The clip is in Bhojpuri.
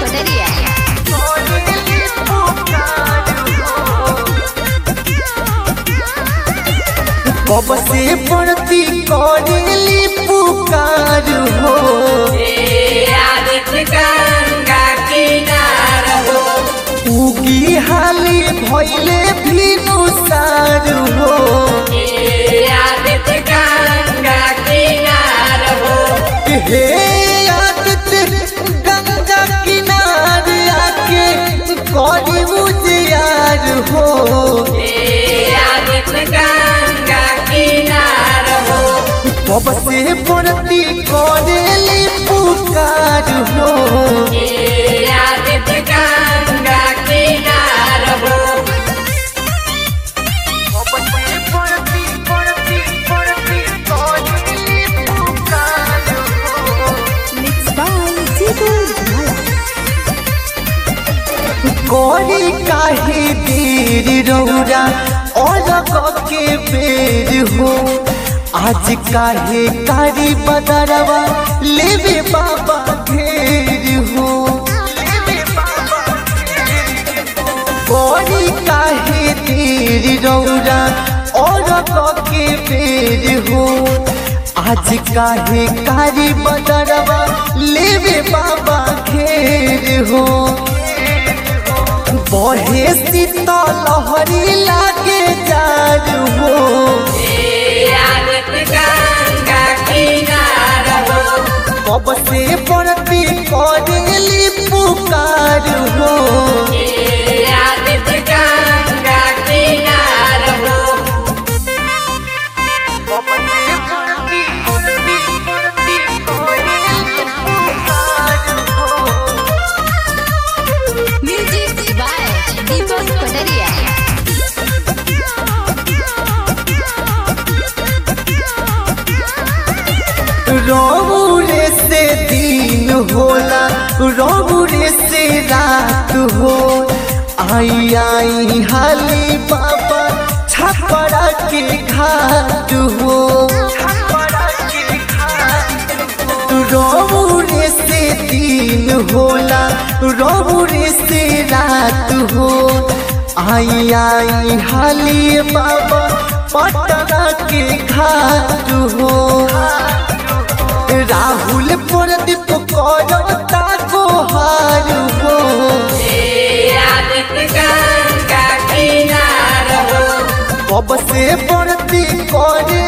Cotería. कब से पड़ती करेली पुकार हो उगी हाली भैले भी नुसार हो हे आदत गंगा किनार आके करी उजियार हो कब से पड़ती करेली पुकार हो कब से पड़ती पड़ती पड़ती करेली पुकार हो Mixed by Titu Jumala. कोरी काहे देर रौरा अलग के बेर हो आज काहे कारी बदरवा लेवे बाबा घेर हो कोरी काहे देर रौरा अलग के बेर हो आज काहे कारी बदरवा लेवे बाबा घेर हो बहे शीतल लहरी लागे जार हो कब से पड़ती करेली पुकार हो कब से पड़ती पड़ती पड़ती करेली पुकार हो Music by Deepak Cotería. रौरे से दिन होला रौरे से रात हो आई आई हाली बाबा छपरा के घाट हो रौरे से दिन होला रौरे से रात हो आई आई हाली बाबा पटना के घाट हो राहुल प्रदीप करता गोहार हो कब से पड़ती करे